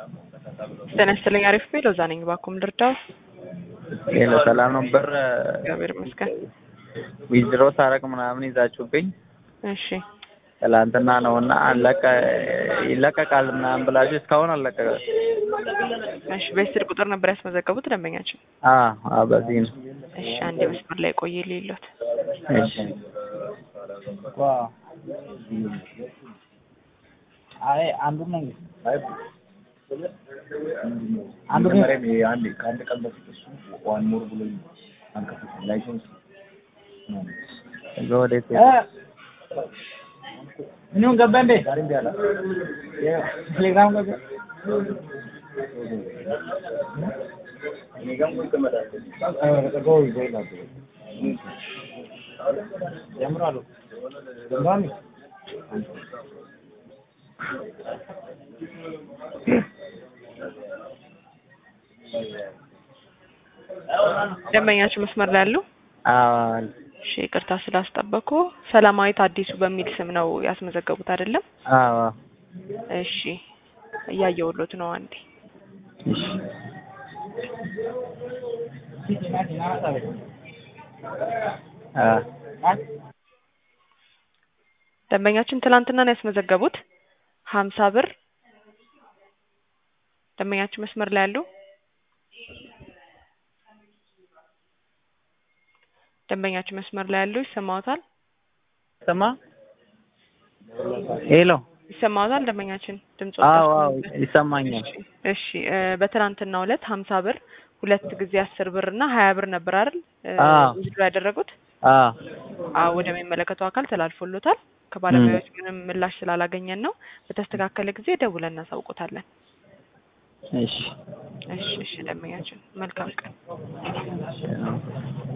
ጤና ይስጥልኝ። አሪፍ ቤ ሎዛ ነኝ። ባኩም ልርዳው? ሌላ ሰላም ነው። ብር እግዚአብሔር ይመስገን። ዊዝድሮ ሳረቅ ምናምን ይዛችሁብኝ እሺ ትላንትና ነው እና አለቀ ይለቀቃል ምናምን ብላችሁ እስካሁን አለቀቀ። እሺ በስልክ ቁጥር ነበር ያስመዘገቡት ደንበኛችን? አዎ አዎ፣ በዚህ ነው። እሺ አንድ መስመር ላይ ቆይ ሌሎት እሺ አይ አንዱ ነው አንዱ ነው አንድ ከአንድ ቀን በፊት እሱ ዋን ሞር ብሎ አንከፍት ላይሰንስ እዛ ወዴት እ ምንም ገባ እንዴ ዛሬም ቢያላ ቴሌግራም ገባ እኔ ጋር ሙሉ ይቀመጣል። ተቀበው ይዘይላል ጀምራሉ ጀምራሉ ደንበኛችን መስመር ላይ ያሉ? አዎ እሺ ይቅርታ ስላስጠበቁ። ሰላማዊት አዲሱ በሚል ስም ነው ያስመዘገቡት አይደለም? አዎ እሺ እያየሁሎት ነው። አንዴ እሺ አ ደንበኛችን ትላንትና ነው ያስመዘገቡት ሀምሳ ብር ደንበኛችን መስመር ላይ ያሉ? ደንበኛችን መስመር ላይ ያሉ ይሰማዎታል? ስማ ሄሎ ይሰማዎታል? ደንበኛችን ድምጽ አዎ አዎ ይሰማኛል። እሺ እ በትናንትናው ዕለት ሀምሳ ብር ሁለት ጊዜ አስር ብር እና ሀያ ብር ነበር አይደል እ አዎ። ውስዶ ያደረጉት? አዎ አዎ ወደሚመለከተው አካል ተላልፎሎታል። ከባለሙያዎች ምንም ምላሽ ስላላገኘን ነው። በተስተካከለ ጊዜ ደውለን እናሳውቆታለን። እሺ እሺ እሺ ደንበኛችን መልካም ቀን። እሺ